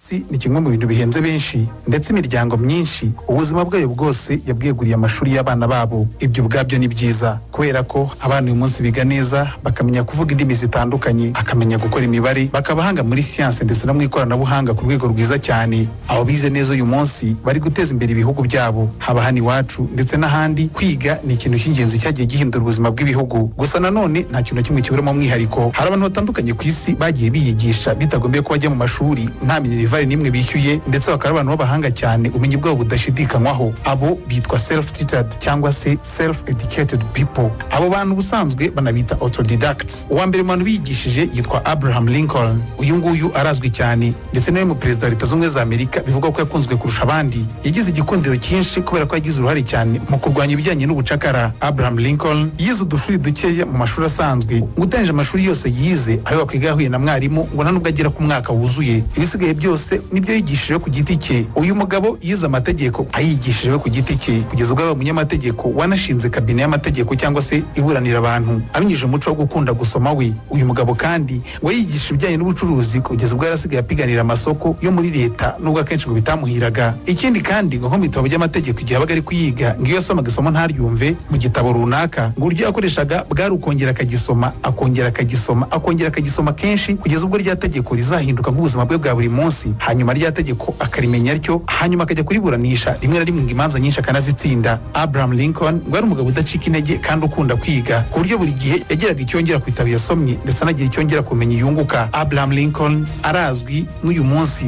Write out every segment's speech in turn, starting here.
si ni kimwe mu bintu bihenze benshi ndetse imiryango myinshi ubuzima bwayo bwose yabweguriye amashuri y'abana babo ibyo ubwabyo ni byiza kubera ko abana uyu munsi biga neza bakamenya kuvuga indimi zitandukanye bakamenya gukora imibare bakabahanga muri siyanse ndetse no mu ikoranabuhanga ku rwego rwiza cyane abo bize neza uyu munsi bari guteza imbere ibihugu byabo haba hano iwacu ndetse n'ahandi kwiga ni ikintu cy'ingenzi cyagiye gihindura ubuzima bw'ibihugu gusa nanone nta kintu na kimwe kiburamo umwihariko hari abantu batandukanye ku isi bagiye biyigisha bitagombye ko bajya mu mashuri nta minerivare minerivare n'imwe bishyuye ndetse bakaba ari abantu b'abahanga cyane ubumenyi bwabo budashidikanywaho abo bitwa self tutored cyangwa se self educated people abo bantu ubusanzwe banabita autodidacts uwa mbere mu bantu biyigishije yitwa abraham lincoln uyu nguyu arazwi cyane ndetse nawe mu perezida wa leta z'ubumwe za amerika bivugwa ko yakunzwe kurusha abandi yagize igikundiro cyinshi kubera ko yagize uruhare cyane mu kurwanya ibijyanye n'ubucakara abraham lincoln yize udushuri dukeya mu mashuri asanzwe ngo utangije amashuri yose yize ayo wakwiga yahuye na mwarimu ngo nta n'ubwo agera ku mwaka wuzuye ibisigaye byose byose nibyo yigishije ku giti cye uyu mugabo yize amategeko ayigishije ku giti cye kugeza ubwo yaba umunyamategeko wanashinze kabine y'amategeko cyangwa se iburanira abantu abinyujije umuco wo gukunda gusoma we uyu mugabo kandi we yigisha ibijyanye n'ubucuruzi kugeza ubwo yarasigaye apiganira amasoko yo muri leta nubwo akenshi ngo bitamuhiraga ikindi kandi ngo nko mu bitabo by'amategeko igihe abaga ari kuyiga ngo iyo yasomaga isomo ntaryumve mu gitabo runaka ngo uburyo yakoreshaga bwari ukongera akagisoma akongera akagisoma akongera akagisoma kenshi kugeza ubwo rya tegeko rizahinduka nk'ubuzima bwe bwa buri munsi munsi hanyuma rya tegeko akarimenya atyo hanyuma akajya kuriburanisha rimwe na rimwe ngo imanza nyinshi akanazitsinda abraham lincoln ngo ari umugabo udacika intege kandi ukunda kwiga ku buryo buri gihe yageraga icyo yongera ku bitabo yasomye ndetse anagira icyo yongera kumenya yunguka abraham lincoln arazwi n'uyu munsi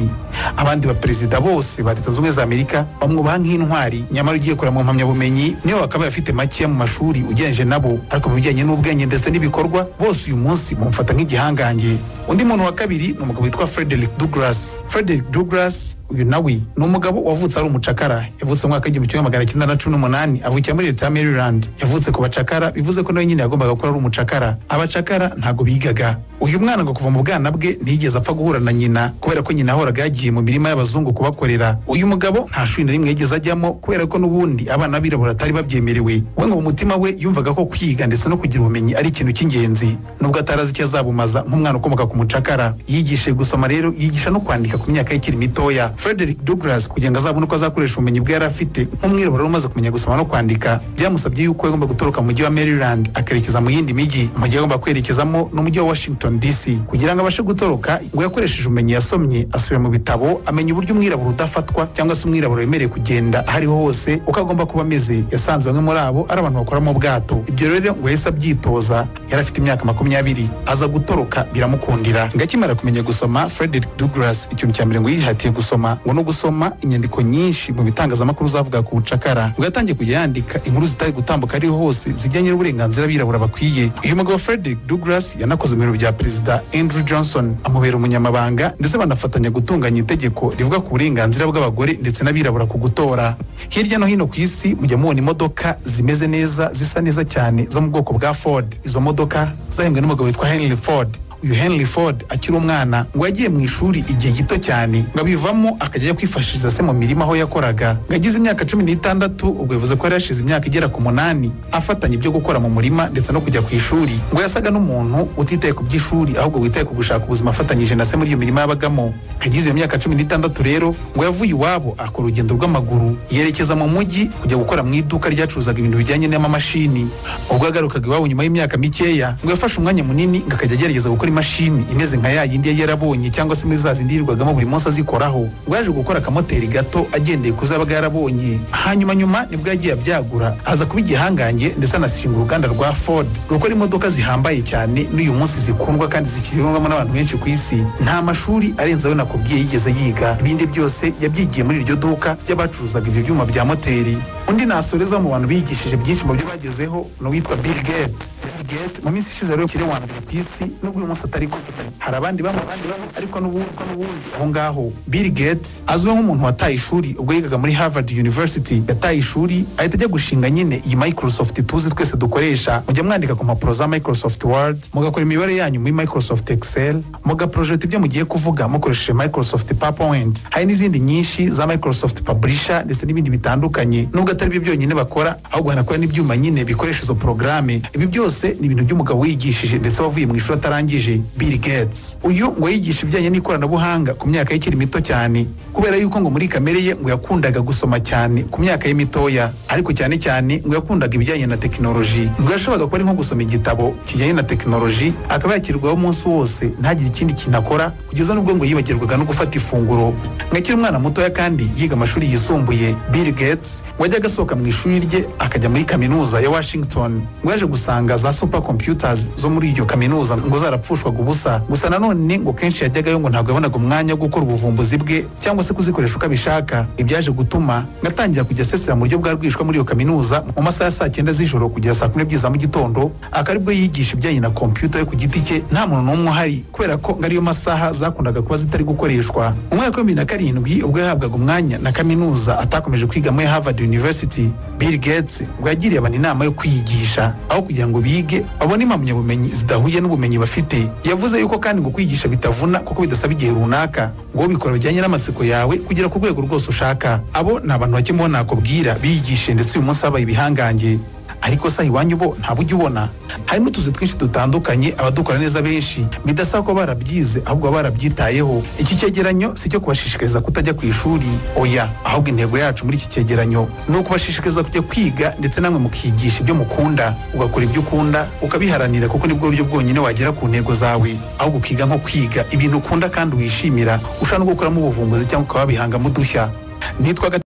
abandi baperezida bose ba leta z'ubumwe za amerika bamwubaha nk'intwari nyamara ugiye kureba mu mpamyabumenyi nibo bakaba bafite makeya mu mashuri ugereranyije nabo ariko mu bijyanye n'ubwenge ndetse n'ibikorwa bose uyu munsi bamufata nk'igihangange undi muntu wa kabiri ni umugabo witwa frederick douglas frederick douglas uyu nawe ni umugabo wavutse ari umucakara yavutse mu mwaka w'igihumbi kimwe magana cyenda na cumi n'umunani avukira muri leta ya maryland yavutse ku bacakara bivuze ko nawe nyine yagombaga kuba ari umucakara abacakara ntabwo bigaga uyu mwana ngo kuva mu bwana bwe ntiyigeze apfa guhura na nyina kubera ko nyina ahoraga yagiye mu mirima y'abazungu kubakorera uyu mugabo nta shuri na rimwe yigeze ajyamo kubera ko n'ubundi abana b'abirabura atari babyemerewe we ngo mu mutima we yumvaga ko kwiga ndetse no kugira ubumenyi ari ikintu cy'ingenzi nubwo atari azi icyo azabumaza nk'umwana ukomoka ku mucakara yigishije gusoma rero yigisha no kwandika kwandika ku myaka y'ikiri mitoya frederick douglas kugira ngo azabone uko azakoresha ubumenyi bwe yari afite nk'umwirabura umaze kumenya gusoma no kwandika byamusabye yuko yagomba gutoroka mu mujyi wa maryland akerekeza mu yindi mijyi umujyi yagomba kwerekezamo ni umujyi wa washington dc kugira ngo abashe gutoroka ngo yakoresheje ubumenyi yasomye asubira mu bitabo amenya uburyo umwirabura udafatwa cyangwa se umwirabura wemerewe kugenda ahariho hose uko agomba kuba ameze yasanze bamwe muri abo ari abantu bakora mu bwato ibyo rero ngo yahise abyitoza yari afite imyaka makumyabiri aza gutoroka biramukundira ngo akimara kumenya gusoma frederick douglas ikintu cya mbere ngo yihatiye gusoma ngo no gusoma inyandiko nyinshi mu bitangazamakuru zavuga ku bucakara ngo yatangiye kujya yandika inkuru zitari gutambuka ariho hose zijyanye n'uburenganzira abirabura bakwiye uyu mugabo frederick douglas yanakoze mu biro bya perezida andrew johnson amubera umunyamabanga ndetse banafatanya gutunganya itegeko rivuga ku burenganzira bw'abagore ndetse n'abirabura ku gutora hirya no hino ku isi mujya mubona imodoka zimeze neza zisa neza cyane zo mu bwoko bwa ford izo modoka zahembwe n'umugabo witwa henry ford uyu henry ford akiri umwana ngo yagiye mu ishuri igihe gito cyane ngo abivamo akajya kwifashiriza se mu mirimo aho yakoraga ngo agize imyaka cumi n'itandatu ubwo yavuze ko yari yashize imyaka igera ku munani afatanya ibyo gukora mu murima ndetse no kujya ku ishuri ngo yasaga n'umuntu utitaye ku by'ishuri ahubwo witaye ku gushaka ubuzima afatanyije na se muri iyo mirimo yabagamo agize iyo myaka cumi n'itandatu rero ngo yavuye iwabo akora urugendo rw'amaguru yerekeza mu mujyi kujya gukora mu iduka ryacuruzaga ibintu bijyanye n'amamashini ubwo yagarukaga iwabo nyuma y'imyaka mikeya ngo yafashe umwanya munini ngo akajya agerageza gukora imashini imeze nka ya yindi yari yarabonye cyangwa se muri za zindi yirirwagamo buri munsi azikoraho ngo yaje gukora akamoteri gato agendeye ku zabaga yarabonye hanyuma nyuma nibwo yagiye abyagura aza kuba igihangange ndetse anashinga uruganda rwa ford rukora imodoka zihambaye cyane n'uyu munsi zikundwa kandi zikirwamo n'abantu benshi ku isi nta mashuri arenze ayo nakubwiye yigeze yiga ibindi byose yabyigiye muri iryo duka ry'abacuruzaga ibyo byuma bya moteri undi nasoreza mu bantu bigishije byinshi mu byo bagezeho ni uwitwa bill gates bill gates mu minsi ishize rero ukiri wa mbere ku isi n'ubwo uyu munsi atari gufatanya hari abandi bamwe abandi bamwe ariko n'ubundi aho ngaho bill gates azwiho nk'umuntu wataye ishuri ubwo yigaga muri harvard university yataye ishuri ahita ajya gushinga nyine iyi microsoft tuzi twese dukoresha mujya mwandika ku mpapuro za microsoft word mugakora imibare yanyu muri microsoft excel mugaprojecta ibyo mugiye kuvuga mukoresheje microsoft powerpoint hari n'izindi nyinshi za microsoft publisher ndetse n'ibindi bitandukanye nubwo atari byo byonyine bakora ahubwo hanakora n'ibyuma nyine bikoresha izo porogaramu ibi byose ni ibintu by'umugabo wigishije ndetse wavuye mu ishuri atarangije Bill Gates uyu ngo yigisha ibijyanye n'ikoranabuhanga ku myaka y'ikiri mito cyane kubera yuko ngo muri kamere ye ngo yakundaga gusoma cyane ku myaka ye mitoya ariko cyane cyane ngo yakundaga ibijyanye na tekinoloji ngo yashoboraga kuba ari nko gusoma igitabo kijyanye na tekinoloji akaba yakirwaho umunsi wose ntagire ikindi kintu akora kugeza n'ubwo ngo yibagirwaga no gufata ifunguro nkakiri umwana mutoya kandi yiga amashuri yisumbuye Bill Gates wajyaga asohoka mu ishuri rye akajya muri kaminuza ya Washington ngo yaje gusanga za super computers zo muri iyo kaminuza ngo zarapfushwaga ubusa gusa nanone ngo kenshi yajyagayo ngo ntabwo yabonaga umwanya wo gukora ubuvumbuzi bwe cyangwa se kuzikoresha uko abishaka ibyaje gutuma ngo atangira kujya asesera mu buryo bwa rwishwa muri iyo kaminuza mu masaha ya saa cyenda z'ijoro kugera saa kumi n'ebyiri za mu gitondo akaba aribwo yigisha ibijyanye na kompiyuta yo ku giti cye nta muntu n'umwe uhari kubera ko ngo ariyo masaha zakundaga kuba zitari gukoreshwa mu mwaka wa bibiri na karindwi ubwo yahabwaga umwanya na kaminuza atakomeje kwiga muri Harvard University Bill Gates ngo yagiriye abantu inama yo kwiyigisha aho kugira ngo bige babone impamyabumenyi zidahuye n'ubumenyi bafite yavuze yuko kandi ngo kwigisha bitavuna kuko bidasaba igihe runaka ngo bikora bijyanye n'amatsiko yawe kugera ku rwego rwose ushaka abo ni abantu bake mu bo nakubwira biyigishe ndetse uyu munsi babaye ibihangange ariko se iwanyu bo ntabwo ujya ubona hari n'utuzi twinshi dutandukanye abadukora neza benshi bidasaba ko barabyize ahubwo baba barabyitayeho iki cyegeranyo si icyo kubashishikariza kutajya ku ishuri oya ahubwo intego yacu muri iki cyegeranyo ni ukubashishikariza kujya kwiga ndetse namwe mukigisha ibyo mukunda ugakora ibyo ukunda ukabiharanira kuko nibwo buryo bwonyine wagera ku ntego zawe ahubwo ukiga nko kwiga ibintu ukunda kandi wishimira ushobora no gukuramo ubuvumbuzi cyangwa ukaba wabihangamo udushya nitwa